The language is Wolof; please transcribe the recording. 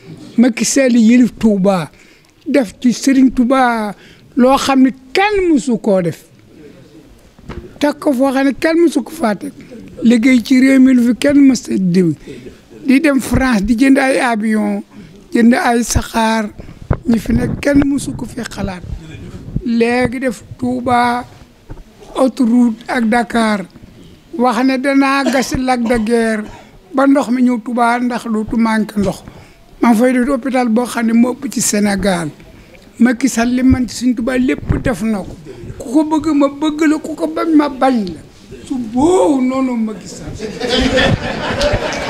Macky Sall yëlif Touba def ci Serigne Touba loo xam ne kenn mësu koo def teg ko foo xam ne kenn mësu ko faa teg liggéey ci réew mi lu fi kenn mës a diw di dem France di jënd ay avion jënd ay saxaar ñi fi nekk kenn mësu ko fi xalaat léegi def Touba autoroute ak Dakar wax ne danaa gas lac de Guiers ba ndox mi ñëw Touba ndax dootu manqué ndox maa ngi fay def hôpital boo xam ne moo ëpp ci Sénégal Macky Sall li man ci suñ Touba lépp def na ko ku ko bëgg ma bëgg la ku ko bañ ma bañ la su boobu noonu Macky Sall